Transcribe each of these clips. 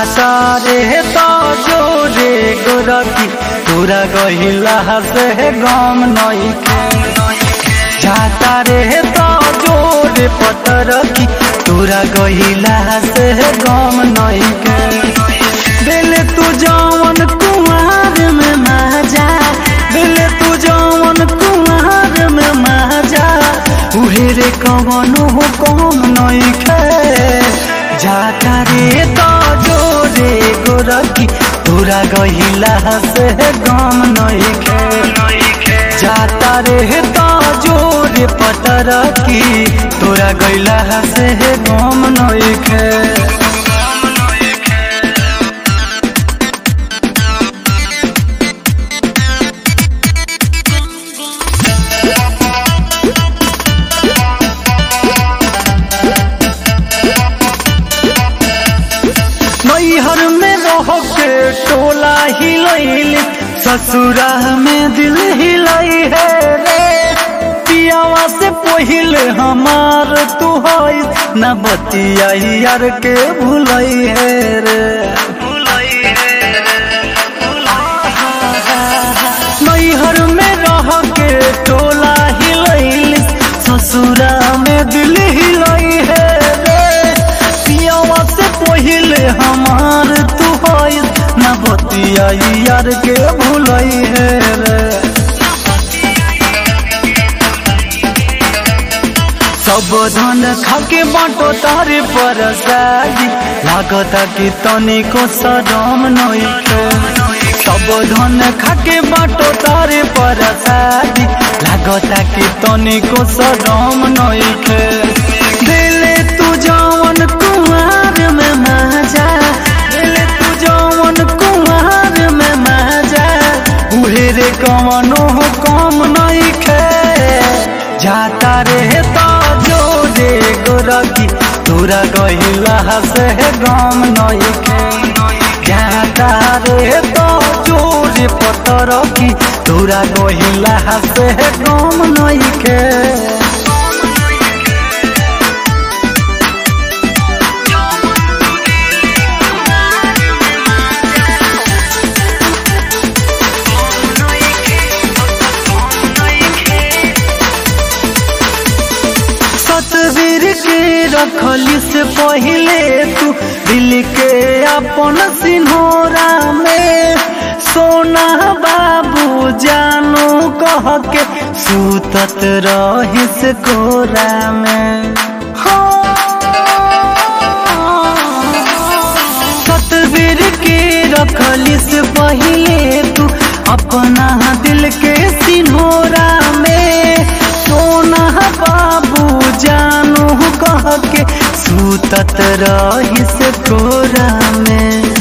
जाता रे तो जोरे गोरकी तोरा गहिला से गम नइखे जाता रे तो जोरे पतरकी तोरा गहिला से गम नइखे दिल तू जवन कुमार में माजा दिल तू जवन कुमार में माजा उहे रे कवनो कम नइखे जाता रे तो जोरे गोरकी तोरा गहिला से गम नइखे जाता रे तो जोरे पतरकी तोरा गइला से गम नइखे नैहर में रह के टोला हिलैल ससुरा में दिल हिलाई है रे पियावा से पहिले हमार तू है न बतिया यार के भूलई है रे नैहर में रह के टोला हिलैल ससुरा में दिल हिलाई है रे पियावा से पहिले हमार तू है न बतिया यार के भूलई है रे सब धन खाके बाटो तारे पर सागी लागता कि तनिको सदम नइखे सब धन खाके बाटो तारे पर सागी लागता कि तनिको सदम नइखे दिले तू जवन कुमार में माजा दिले तू जवन कुमार में माजा उहे रे कवनो कम नइखे जाता रे तो जोरे गोरकी तोरा गहिला से गम नइखे जाता रे तो जोरे पतरकी तोरा गहिला से गम नइखे तस्वीर के रखली से पहले तू दिल के अपन सिन्होरा में सोना बाबू जानू कह के सूतत रहिस कोरा में तस्वीर के रखली से पहले तू अपना दिल के सिन्होरा में सोना बाबू जानू कह के सूतत रहिस कोरा में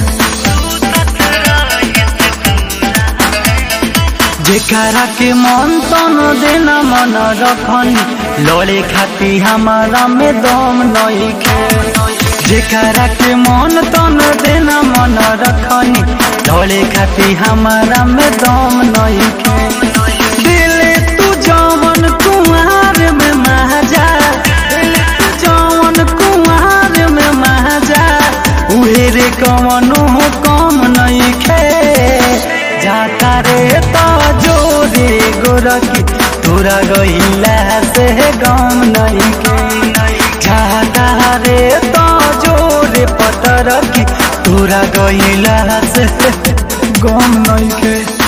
जेकरा के मन तन देना मन रखनी लड़े खाती हमारा में दम नइखे जेकरा के मन तन देना मन रखनी लड़े खाती हमारा में दम नइखे दिले तू जवन कुमार में महाजा दिले तू जवन कुमार में महाजा उहे रे कवनो कम नइखे जाता रे तो जोरे गोरकी तोरा गइला से गम नइखे जाता रे तो जोरे पतरकी तोरा गइला से गम नइखे